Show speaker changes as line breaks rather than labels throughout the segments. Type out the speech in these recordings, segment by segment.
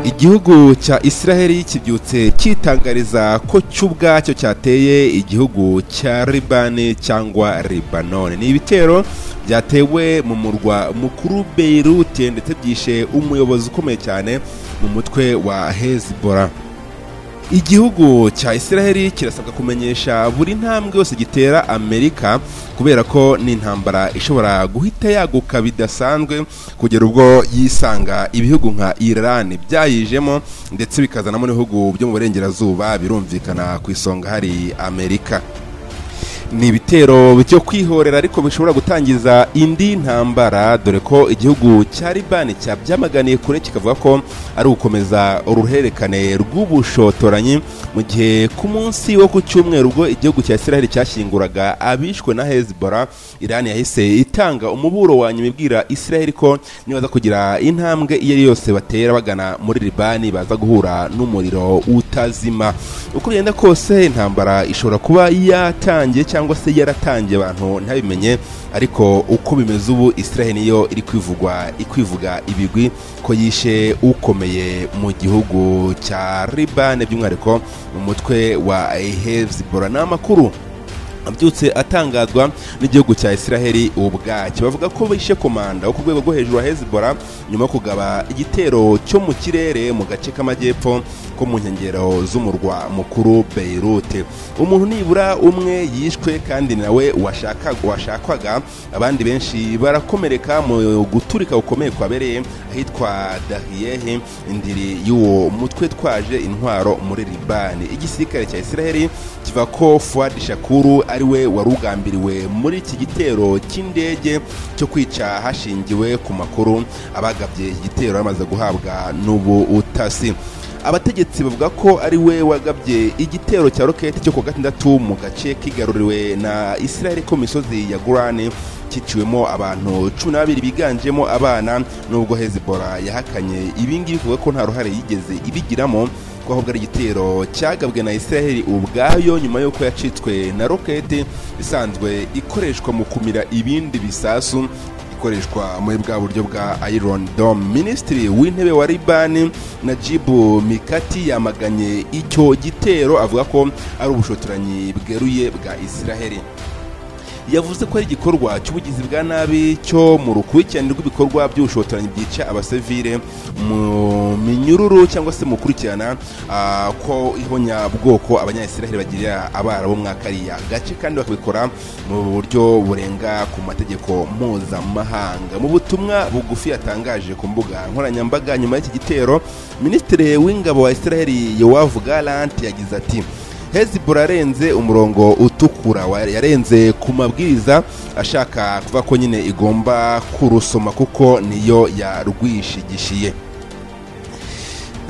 igihugu cya israheli kibyutse cyitangariza ko cyo ubwacyo cyateye igihugu cya libani cyangwa libanone ni ibitero byatewe mu murwa mukuru beirute ndetse byishe umuyobozi ukomeye cyane mu mutwe wa hezibora igihugu cya israheli kirasabwa kumenyesha buri ntambwe yose gitera amerika kubera ko ni intambara ishobora guhita yaguka bidasanzwe kugera ubwo yisanga ibihugu nka iran byayijemo ndetse bikazanamo n'ibihugu byo mu burengerazuba birumvikana ku isonga hari amerika ni ibitero byo kwihorera ariko bishobora gutangiza indi ntambara dore ko igihugu cya libani cyabyamaganiye kure kikavuga ko ari ugukomeza uruhererekane rw'ubushotoranyi mu gihe ku munsi wo ku cyumweru ubwo igihugu cya israheli cyashyinguraga abishwe na hezbollah irani yahise itanga umuburo wa nyuma ibwira israheli ko nibaza kugira intambwe iyo ari yose batera bagana muri libani baza guhura n'umuriro utazima uko bigenda kose intambara ishobora kuba yatangiye cyangwa se yaratangiye abantu ntabimenye ariko uko bimeze ubu israheli niyo iri kwivugwa ikwivuga ibigwi ko yishe ukomeye mu gihugu cya libane by'umwihariko mu mutwe wa hezibora ni amakuru abyutse atangazwa n'igihugu cya israheli ubwacyo bavuga ko bishe komanda wo ku rwego rwo hejuru wa hezibora nyuma yo kugaba igitero cyo mu kirere mu gace k'amajyepfo ko mu nkengero z'umurwa mukuru beirute umuntu nibura umwe yishwe kandi nawe washaka- washakwaga abandi benshi barakomereka mu guturika gukomeye kwabereye ahitwa dahiyehe indiri y'uwo mutwe twaje intwaro muri libani igisirikare cya israheli kiva ko fuad shakuru ari we wari ugambiriwe muri iki gitero cy'indege cyo kwica hashingiwe ku makuru abagabye iki gitero bamaze guhabwa n'ubu utasi abategetsi bavuga ko ari we wagabye igitero cya roketi cyo ku wa gatandatu mu gace kigaruriwe na israel ko mu misozi ya gurani cyiciwemo abantu cumi na babiri biganjemo abana n'ubwo hezibora yahakanye ibingibi kuvuga ko nta ruhare yigeze ibigiramo ko ahubwo ari igitero cyagabwe na israel ubwayo nyuma y'uko yacitswe na roketi isanzwe ikoreshwa mu kumira ibindi bisasu ikoreshwa muri bwa buryo bwa iron dome minisitiri w'intebe wa libani najibu mikati yamaganye icyo gitero avuga ko ari ubushotoranyi bweruye bwa israheli yavuze ko ari igikorwa cy'ubugizi bwa nabi cyo mu rukurikirane rw'ibikorwa by'ubushotoranyi byica abasivile mu minyururu cyangwa se mu gukurikirana ah, ko ihonyabwoko abanyayisiraheli bagirira abarabu muri kariya gace kandi bakabikora mu buryo burenga ku mategeko mpuzamahanga mu butumwa bugufi yatangaje ku mbuga nkoranyambaga nyuma y'iki gitero minisitiri w'ingabo wa israheli yowavu galant yagize ati hezibura arenze umurongo utukura wa- yarenze ku mabwiriza ashaka kuvuga ko nyine igomba kurusoma kuko niyo yarwishigishiye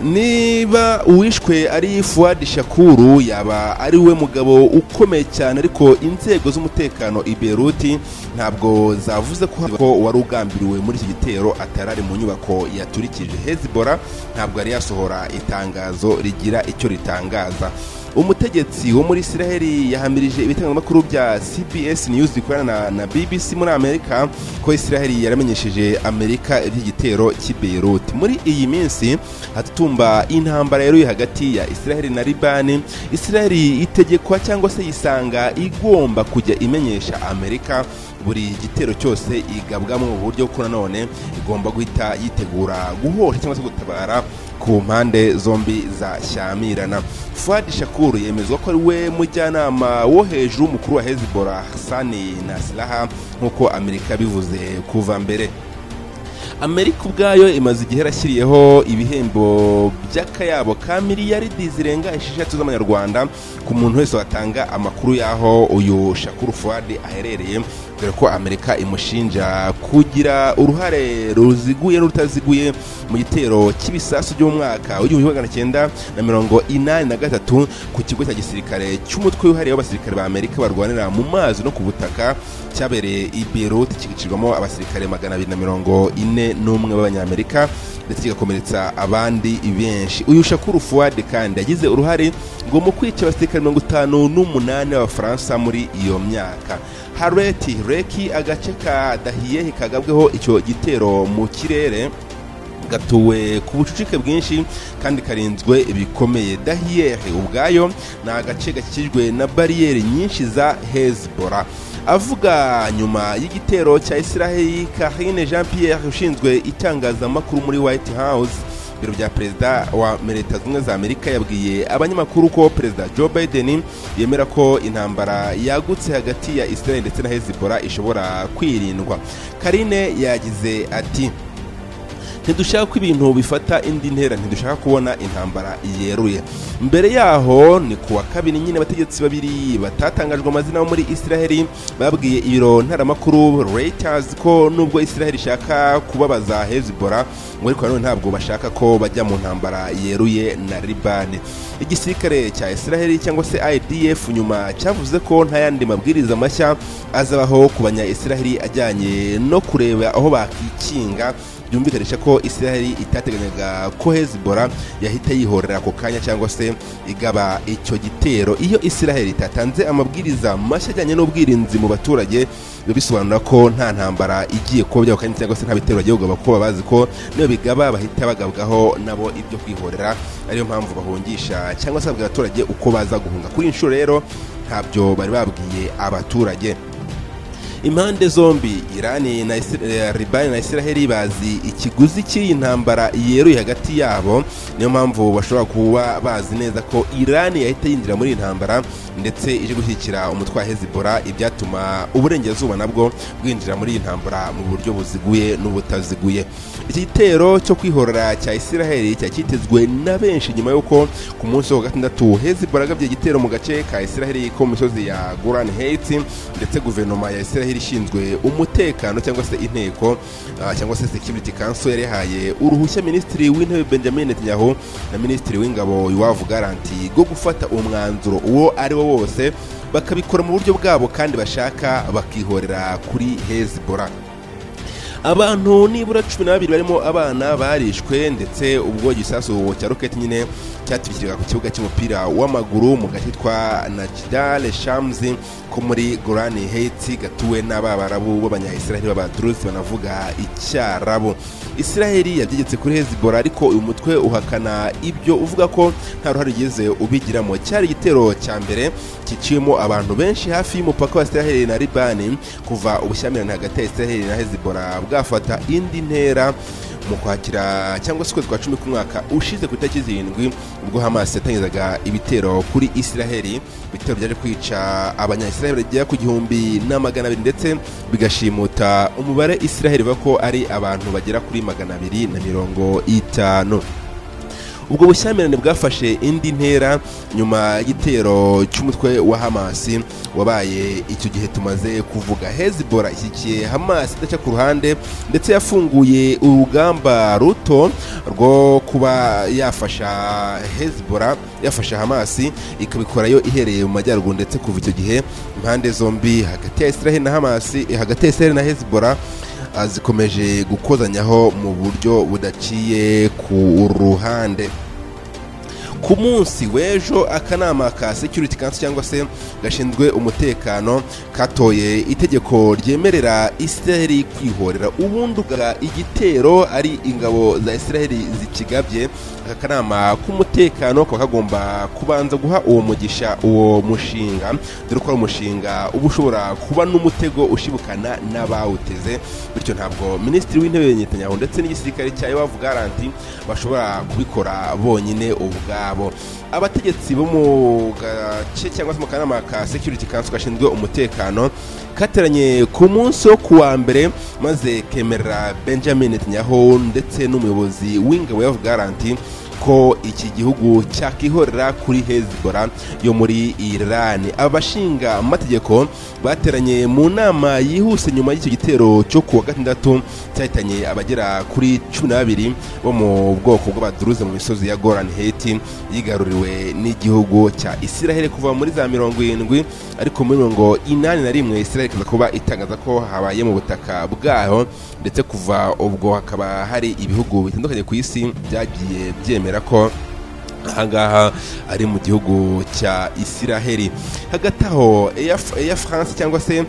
niba uwishwe ari fuwadi shakuru yaba ari we mugabo ukomeye cyane ariko inzego z'umutekano i beruti ntabwo zavuze ko ko wari ugambiriwe muri iki gitero atari ari mu nyubako yaturikije hezibora ntabwo yari yasohora itangazo rigira icyo ritangaza umutegetsi wo muri israheli yahamirije ibitangazamakuru bya cbs news bikorana na, na bbc muri amerika ko israheli yaramenyesheje amerika iby'igitero cy'i beirut muri iyi minsi hatutumba intambara yeruye hagati ya israheli na libani israheli itegekwa cyangwa se yisanga igomba kujya imenyesha amerika buri gitero cyose igabwamo mu buryo ko nanone igomba guhita yitegura guhosha cyangwa se gutabara ku mpande zombi zashyamirana fuadi shakuru yemezwa ko ari we mujyanama wo hejuru mukuru wa hezibora hasani nasiraha nk'uko amerika bivuze kuva mbere amerika ubwayo imaze igihe yarashyiriyeho ibihembo by'akayabo ka miliyaridi zirenga esheshatu z'amanyarwanda ku muntu wese watanga amakuru y'aho uyu shakuru fuadi aherereye dore ko amerika imushinja kugira uruhare ruziguye n'urutaziguye mu gitero cy'ibisasu by'umwaka w'igihumbi magana cyenda na mirongo inani na gatatu ku kigo cya gisirikare cy'umutwe wihariye w'abasirikare ba amerika barwanira mu mazi no ku butaka cyabereye i beirut kigicirwamo abasirikare magana abiri na mirongo ine n'umwe b'abanyamerika ndetse kigakomeretsa abandi benshi uyu shakuru fuwadi kandi yagize uruhare ngo mu kwica abasirikare mirongo itanu n'umunani b'abafaransa muri iyo myaka hareti reki agace ka dahiyehe kagabweho icyo gitero mu kirere gatuwe ku bucucike bwinshi kandi karinzwe bikomeye dahiyeri ubwayo ni agace gakikijwe na bariyeri nyinshi za hezibora avuga nyuma y'igitero cya israheli karine jean pierre ushinzwe itangazamakuru muri white house biro bya perezida wa leta zunze za amerika yabwiye abanyamakuru ko perezida joe biden yemera ko intambara yagutse hagati ya israel ndetse na hezibora ishobora kwirindwa karine yagize ati ntidushaka ko ibintu bifata indi ntera ntidushaka kubona intambara yeruye mbere yaho ni kuwa kabiri nyine abategetsi babiri batatangajwe amazina bo muri israheli babwiye ibiro ntaramakuru reuters ko nubwo israheli ishaka kubabaza hezibora ngo ariko nanone ntabwo bashaka ko bajya mu ntambara yeruye na libani igisirikare cya israheli cyangwa se idf nyuma cyavuze ko nta yandi mabwiriza mashya azabaho ku banya israheli ajyanye no kureba aho bakikinga byumvikanisha ko israheli itateganyaga ko hezibora yahita yihorera ako kanya cyangwa se igaba icyo gitero iyo israheli itatanze amabwiriza mashya ajyanye n'ubwirinzi mu baturage biba bisobanura ko nta ntambara igiye kuba byako kanya cyangwa se nta bitero bagiye kugaba kuko bazi ko niyo bigaba bahita bagabwaho nabo ibyo kwihorera ariyo mpamvu bahungisha cyangwa se babwira abaturage uko baza guhunga kuri inshuro rero ntabyo bari babwiye abaturage impande zombi irani na libani na israheli bazi ikiguzi cy'iyi ntambara yeruye hagati yabo niyo mpamvu bashobora kuba bazi neza ko irani yahita yinjira muri iyi ntambara ndetse ije gushyigikira umutwe wa hezibora ibyatuma uburengerazuba nabwo bwinjira muri iyi ntambara mu buryo buziguye n'ubutaziguye iki gitero cyo kwihorera cya israheli cyari cyitezwe na benshi nyuma y'uko ku munsi wa gatandatu hezibora agabye igitero mu gace ka israheli ko mu misozi ya golan heights ndetse guverinoma ya israheli ishinzwe umutekano cyangwa se inteko cyangwa se security council yari yahaye uruhushya minisitiri w'intebe benjamin netanyahu na minisitiri w'ingabo iwavu garanti rwo gufata umwanzuro uwo ari wo wose bakabikora mu buryo bwabo kandi bashaka bakihorera kuri hezibora abantu nibura cumi n'ababiri barimo abana barishwe ndetse ubwo igisasu cya roketi nyine cyatwikirwaga ku kibuga cy'umupira w'amaguru mu gace twa najidale shamzi ko muri gorani heitsi gatuwe n'abarabu b'abanyayisiraheli b'abaturusi banavuga icyarabu isiraheli yabyegetse kuri hezibora ariko uyu mutwe uhakana ibyo uvuga ko nta ruhare ugize ubigiramo cyari igitero cya mbere kiciwemo abantu benshi hafi y'umupaka wa isiraheli na libani kuva ubushyamirane hagati ya isiraheli na hezibora bwafata indi ntera mu kwakira cyangwa se ukwezi kwa cumi k'umwaka ushize ku itariki zirindwi ubwo hamas yatangizaga ibitero kuri israheli ibitero byaje kwica abanyayisiraheli bagera ku gihumbi na magana abiri ndetse bigashimuta umubare israheli ivuga ko ari abantu bagera kuri magana abiri na mirongo itanu ubwo bushyamirane bwafashe indi ntera nyuma y'igitero cy'umutwe wa hamasi wabaye icyo gihe tumaze kuvuga hezibora ishyigikiye hamasi idaca ku ruhande ndetse yafunguye urugamba ruto rwo kuba yafasha hezibora yafasha hamasi ikabikora yo ihereye mu majyaruguru ndetse kuva icyo gihe impande zombi hagati ya israheli na hamasi hagati ya israheli na hezibora zikomeje gukozanyaho mu buryo budaciye ku ruhande ku munsi w'ejo akanama ka security council cyangwa se gashinzwe umutekano katoye itegeko ryemerera israheli kwihorera ubundi ugaga igitero ari ingabo za israheli zikigabye aka kanama k'umutekano kaba kagomba kubanza guha uwo mugisha uwo mushinga dore ko ari umushinga uba ushobora kuba n'umutego ushibukana n'abawuteze bityo ntabwo minisitiri w'intebe Netanyahu ndetse n'igisirikare cya iwavu garanti bashobora kubikora bonyine ubwabo abategetsi bo mu gace cyangwa se mu kanama ka security council gashinzwe umutekano kateranye ku munsi wo kuwa mbere maze kemerera benjamin netanyahu ndetse n'umuyobozi w'ingabo ya garanti ko iki gihugu cyakihorera kuri hezibora yo muri irani abashinga amategeko bateranye mu nama yihuse nyuma y'icyo gitero cyo kuwa gatandatu cyahitanye abagera kuri cumi n'abiri bo mu bwoko bw'abaduruze mu misozi ya gorani heti yigaruriwe n'igihugu cya isiraheli kuva muri za mirongo irindwi ariko muri mirongo inani na rimwe isiraheli ikaza kuba itangaza ko habaye mu butaka bwaho ndetse kuva ubwo hakaba hari ibihugu bitandukanye ku isi byagiye byemera ko ahangaha ari mu gihugu cya isiraheli hagati aho eya france cyangwa se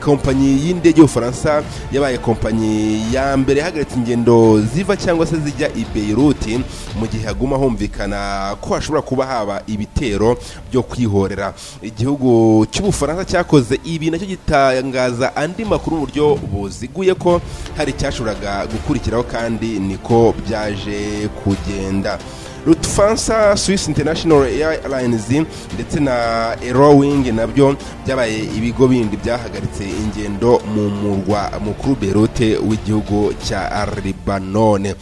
kompanyi y'indege y'ubufaransa yabaye kompanyi ya mbere ihagaritse ingendo ziva cyangwa se zijya i beyiruti mu gihe haguma humvikana ko hashobora kuba haba ibitero byo kwihorera igihugu cy'ubufaransa cyakoze ibi nacyo gitangaza andi makuru mu buryo buziguye ko hari icyashoboraga gukurikiraho kandi niko byaje kugenda lutufansa swiss international airlines ndetse na erowing nabyo byabaye ibigo bindi byahagaritse ingendo mu murwa mukuru berote w'igihugu cya libanone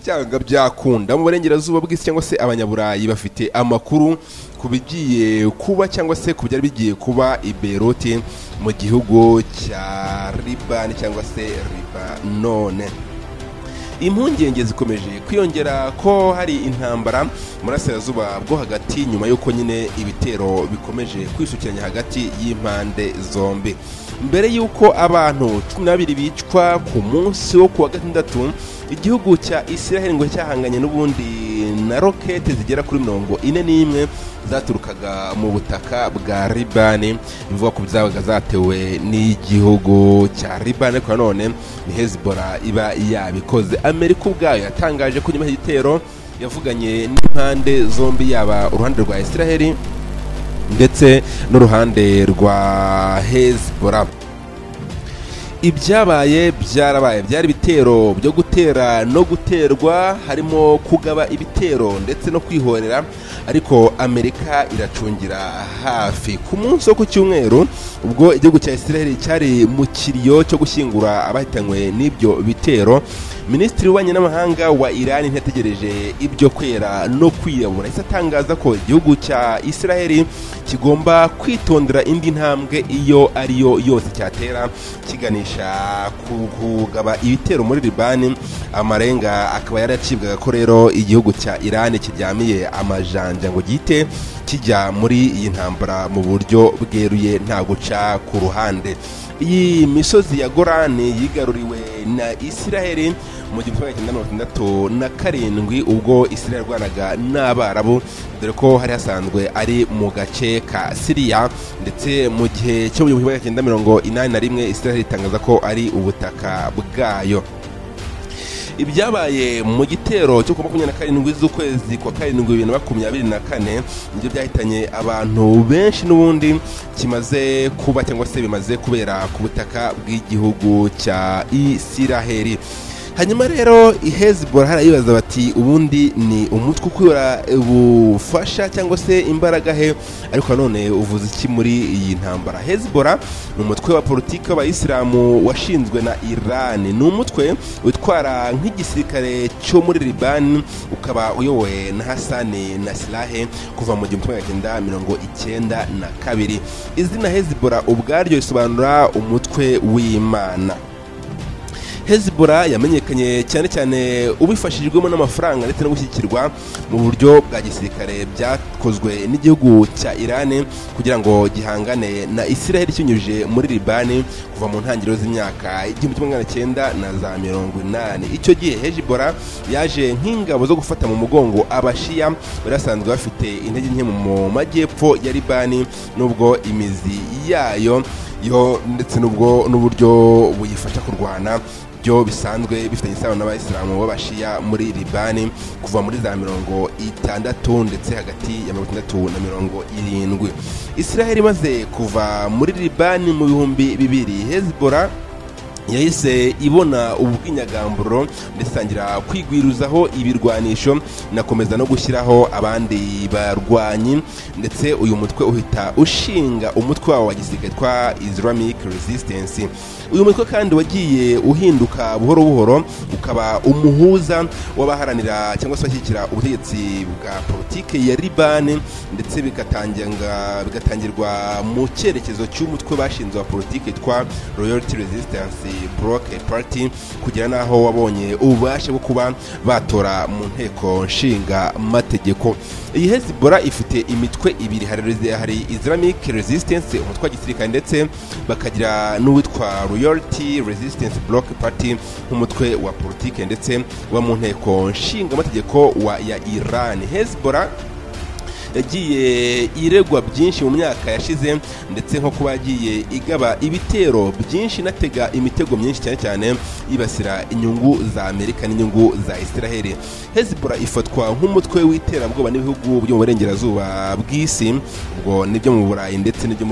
byanga byakunda mu burengerazuba bw'isi cyangwa se abanyaburayi bafite amakuru ku bigiye kuba cyangwa se ku byari bigiye kuba i berote mu gihugu cya libani cyangwa se libanone impungenge zikomeje kwiyongera ko hari intambara burasirazuba bwo hagati nyuma y'uko nyine ibitero bikomeje kwisukiranya hagati y'impande zombi mbere y'uko abantu cumi n'abiri bicwa ku munsi wo ku wa gatandatu igihugu cya isiraheli ngo cyahanganye n'ubundi na rokete zigera kuri mirongo ine n'imwe zaturukaga mu butaka bwa ribani bivuga ko zabaga zatewe n'igihugu cya ribani ariko nanone ni hezibora iba yabikoze amerika ubwayo yatangaje ko nyuma y'igitero yavuganye n'impande zombi yaba uruhande rwa isiraheli ndetse n'uruhande rwa hezibora ibyabaye byarabaye byari ibitero byo gutera no guterwa harimo kugaba ibitero ndetse no kwihorera ariko amerika iracungira hafi ku munsi wo ku cyumweru ubwo igihugu cya israel cyari mu kiriyo cyo gushyingura abahitanywe n'ibyo bitero minisitiri w'ububanyi n'amahanga wa irani ntiyategereje ibyo kwera no kwiyahura yahise atangaza ko igihugu cya israel kigomba kwitondera indi ntambwe iyo ariyo yose cyatera kiganisha kugaba ibitero muri libani amarenga akaba yaracibwaga ko rero igihugu cya irani kiryamiye amajanja ngo gihite kijya muri iyi ntambara mu buryo bweruye nta guca ku ruhande iyi misozi ya gorani yigaruriwe na isiraheli mu gihumbi kimwe magana atandatu na karindwi ubwo isiraheli yarwanaga n'abarabu dore ko hari hasanzwe ari mu gace ka siriya ndetse mu gihe cyo mu gihumbi kimwe magana cyenda mirongo inani na rimwe isiraheli itangaza ko ari ubutaka bwayo ibyabaye mu gitero cyo ku makumyabiri na karindwi z'ukwezi kwa karindwi bibiri na makumyabiri na kane nibyo byahitanye abantu benshi n'ubundi kimaze kuba cyangwa se bimaze kubera ku butaka bw'igihugu cya isiraheli hanyuma rero ihezibora harayibaza bati ubundi ni umutwe ukura ubufasha cyangwa se imbaraga he ariko nanone uvuze iki muri iyi ntambara hezibora ni umutwe wa politiki w'abayisilamu washinzwe na irani ni umutwe utwara nk'igisirikare cyo muri libani ukaba uyobowe na hasani na silahe kuva mu gihumbi kimwe cyenda mirongo icyenda na kabiri izina hezibora ubwaryo risobanura umutwe w'imana hezibora yamenyekanye cyane cyane ubifashijwemo n'amafaranga ndetse no gushyigikirwa mu buryo bwa gisirikare byakozwe n'igihugu cya irani kugira ngo gihangane na isiraheli kinyujije muri libani kuva mu ntangiriro z'imyaka igihumbi kimwe magana cyenda na za mirongo inani icyo gihe hezibora yaje nk'ingabo zo gufata mu mugongo abashiya bari basanzwe bafite intege nke mu majyepfo ya libani n'ubwo imizi yayo yo ndetse n'ubwo n'uburyo buyifasha kurwana byo bisanzwe bifitanye isano n'abayisilamu b'abashiya muri libani kuva muri za mirongo itandatu ndetse hagati ya mirongo itandatu na mirongo irindwi israheli imaze kuva muri libani mu bihumbi bibiri hezibora yahise ibona ubu bw'inyagamburo ndetse itangira kwigwiruzaho ibirwanisho inakomeza no gushyiraho abandi barwanyi ndetse uyu mutwe uhita ushinga umutwe wabo wa gisirikare twa islamic resistance uyu mutwe kandi wagiye uhinduka buhoro buhoro ukaba umuhuza w'abaharanira cyangwa se bashyigikira ubutegetsi bwa politiki ya libani ndetse bigatangirwa mu cyerekezo cy'umutwe bashinze wa politiki twa royalty resistance ari buroke pariti kugera n'aho wabonye ububasha bwo kuba batora mu nteko nshinga mategeko iyi hezibora ifite imitwe ibiri hari islamic resistance umutwe wa gisirikare ndetse bakagira n'uwitwa royalty resistance block party nk'umutwe wa politike ndetse wa mu nteko nshingamategeko wa ya iran hezibora yagiye iregwa byinshi mu myaka yashize ndetse nko kuba yagiye igaba ibitero byinshi inatega imitego myinshi cyane cyane yibasira inyungu za amerika n'inyungu za israheli hezibora ifatwa nk'umutwe w'iterabwoba n'ibihugu byo mu burengerazuba bw'isi ubwo n'ibyo mu burayi ndetse n'ibyo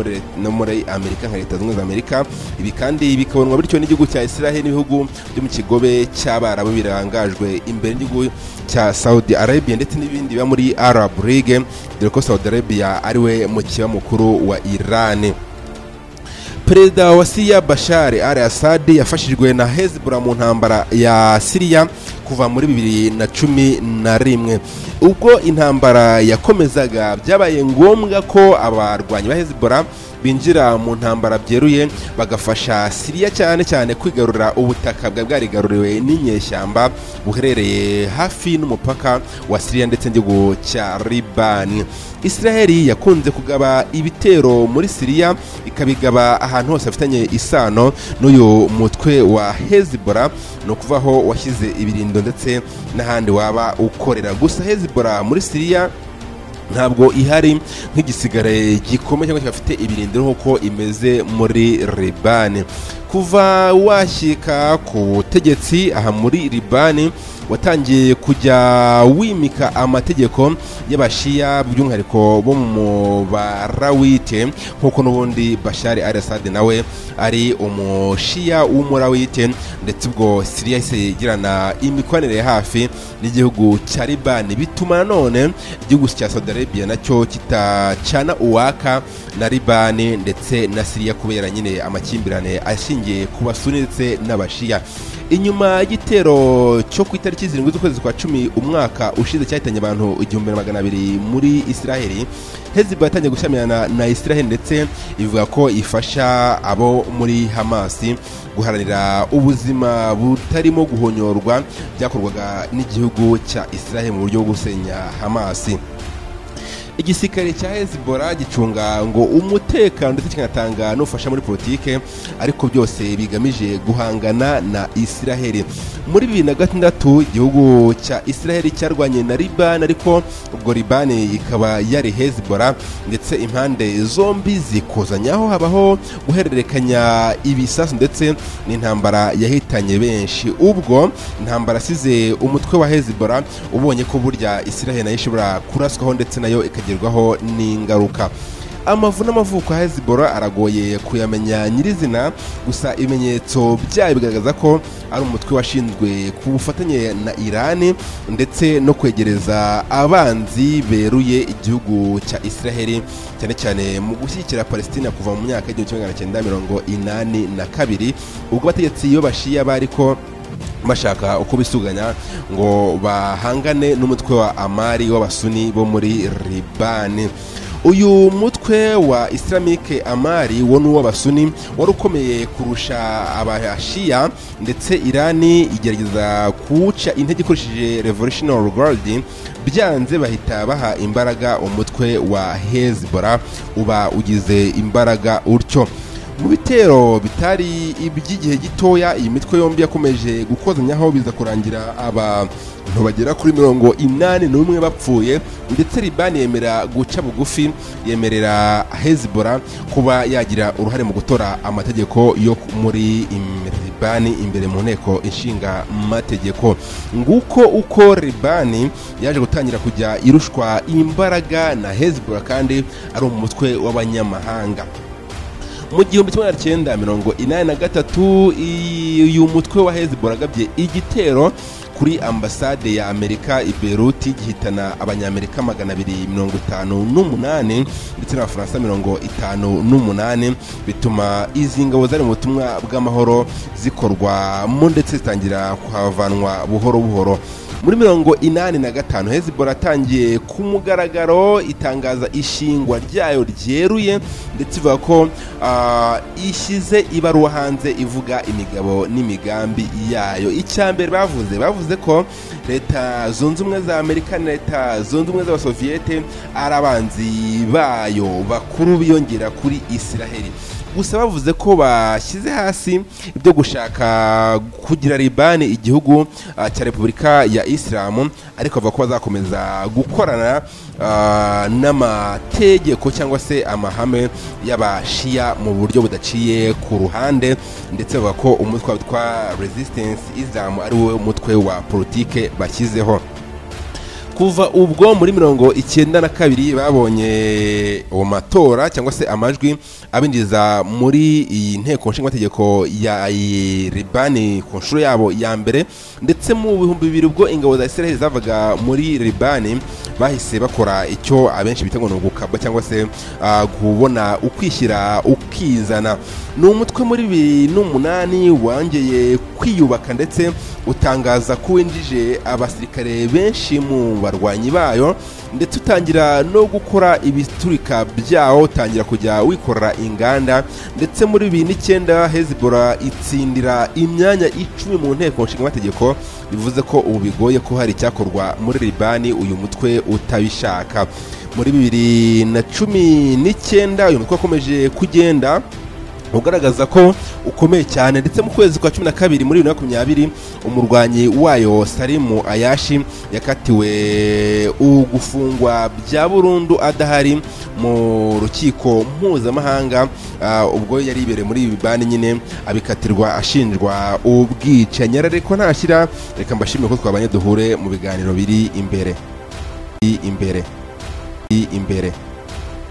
muri amerika nka leta zunze ubumwe za amerika ibi kandi bikabonwa bityo n'igihugu cya israheli n'ibihugu byo mu kigobe cy'abarabu birangajwe imbere n'igihugu cya saudi arabia ndetse n'ibindi biba muri arab league dore ko saudi arabia ariwe mukiba mukuru wa irani perezida wa siriya bashari al assad yafashijwe na hezbollah mu ntambara ya siriya kuva muri bibiri na cumi na rimwe ubwo intambara yakomezaga byabaye ngombwa ko abarwanyi ba hezbollah binjira mu ntambara byeruye bagafasha siriya cyane cyane kwigarura ubutaka bwa bwarigaruriwe n'inyeshyamba buherereye hafi n'umupaka wa siriya ndetse n'igihugu cya libani israheli yakunze kugaba ibitero muri siriya ikabigaba ahantu hose hafitanye isano n'uyu mutwe wa hezibora ni ukuvaho washyize ibirindo ndetse n'ahandi waba ukorera gusa hezibora muri siriya ntabwo ihari nk'igisigare gikomeye cyangwa kidafite ibirindiro nk'uko imeze muri ribani kuva washyika ku butegetsi aha muri ribani watangiye kujya wimika amategeko y'abashiya by'umwihariko bo mu barawite nk'uko n'ubundi bashari al assad nawe ari umushiya w'umurawite ndetse ubwo siriya yahise igirana imikoranire ya hafi n'igihugu cya libani bituma nanone igihugu cya saudi arabia nacyo kitacana uwaka na libani ndetse na siriya kubera nyine amakimbirane ashingiye ku basuni ndetse n'abashiya inyuma y'igitero cyo ku itariki zirindwi z'ukwezi kwa cumi umwaka ushize cyahitanye abantu igihumbi na magana abiri muri israheli heziba yatangiye gushyamirana na israheli ndetse ivuga ko ifasha abo muri hamasi guharanira ubuzima butarimo guhonyorwa byakorwaga n'igihugu cya israheli mu buryo bwo gusenya hamasi igisirikare cya hezibora gicunga ngo umutekano ndetse kikanatanga n'ubufasha muri politike ariko byose bigamije guhangana na israheli muri bibiri na gatandatu igihugu cya israheli cyarwanye na libani ariko ubwo libani ikaba yari hezibora ndetse impande zombi zikuzanyaho habaho guhererekanya ibisasu ndetse n'intambara yahitanye benshi ubwo intambara asize umutwe wa hezibora ubonye ko burya israheli nayo ishobora kuraswaho ndetse nayo ikajya bikagerwaho n'ingaruka amavu n'amavuko ya hezibora aragoye kuyamenya nyirizina gusa ibimenyetso byayo bigaragaza ko ari umutwe washinzwe ku bufatanye na irani ndetse no kwegereza abanzi beruye igihugu cya israheli cyane cyane mu gushyigikira palestina kuva mu myaka y'igihumbi kimwe magana cyenda mirongo inani na kabiri ubwo abategetsi iyo bashiya bari ko bashaka uko bisuganya ngo bahangane n'umutwe wa amari w'abasuni bo muri ribani uyu mutwe wa islamic amari wo n'uw'abasuni wari ukomeye kurusha abashiya ndetse irani igerageza kuwuca intege ikoresheje revolutionary guard byanze bahita baha imbaraga umutwe wa hezbollah uba ugize imbaraga utyo mu bitero bitari iby'igihe gitoya iyi mitwe yombi yakomeje gukozanyaho biza kurangira abantu bagera kuri mirongo inani n'umwe bapfuye ndetse ribani yemera guca bugufi yemerera hezibora kuba yagira uruhare mu gutora amategeko yo muri ribani imbere mu nteko inshinga mategeko nguko uko ribani yaje gutangira kujya irushwa imbaraga na hezibora kandi ari umutwe w'abanyamahanga mu gihumbi kimwe magana cyenda mirongo inani na gatatu uyu mutwe wa hezibora agabye igitero kuri ambasade ya amerika i beruti gihitana abanyamerika magana abiri mirongo itanu n'umunani ndetse n'abafaransa mirongo itanu n'umunani bituma izi ngabo zari mu butumwa bw'amahoro zikorwamo ndetse zitangira kuhavanwa buhoro buhoro muri mirongo inani na gatanu hezibora yatangiye ku mugaragaro itangaza ishingwa ryayo ryeruye ndetse ivuga ko ah, ishyize ibaruwa hanze ivuga imigabo n'imigambi yayo icya mbere bavuze bavuze ko leta zunze ubumwe za amerika na leta zunze ubumwe z'abasoviyete ari abanzi bayo bakuru biyongera kuri isiraheli gusa bavuze ko bashyize hasi ibyo gushaka kugira libani igihugu ah, cya repubulika ya isilamu ariko bavuga ko bazakomeza gukorana ah, n'amategeko cyangwa se amahame y'abashiya mu buryo budaciye ku ruhande ndetse bavuga ko umutwe witwa resistance islam ari wo mutwe wa politike bashyizeho kuva ubwo muri mirongo icyenda na kabiri babonye mu matora cyangwa se amajwi abinjiza muri iyi nteko nshingamategeko ya libani ku nshuro yabo ya mbere ndetse mu bihumbi bibiri ubwo ingabo za israel zavaga muri libani bahise bakora icyo abenshi bita ngo ni ugukabwa cyangwa se ah, kubona ukwishyira ukizana ni umutwe muri bibiri n'umunani wongeye kwiyubaka ndetse utangaza ko winjije abasirikare benshi mu barwanyi bayo ndetse utangira no gukora ibiturika byawo utangira kujya wikorera inganda ndetse muri bibiri n'icyenda hezibora itsindira imyanya icumi mu nteko nshingamategeko bivuze ko ubu bigoye ko hari icyakorwa muri libani uyu mutwe utabishaka muri bibiri na cumi n'icyenda uyu mutwe wakomeje kugenda ugaragaza ko ukomeye cyane ndetse mu kwezi kwa cumi na kabiri muri bibiri na makumyabiri umurwanyi wayo salimu ayashi yakatiwe ugufungwa bya burundu adahari mu rukiko mpuzamahanga ah, ubwo yari ibereye muri ibi bibani nyine abikatirwa ashinjwa ubwicanyi arareko ntashyira reka mbashimire ko twabanye duhure mu biganiro biri imbere biri imbere biri imbere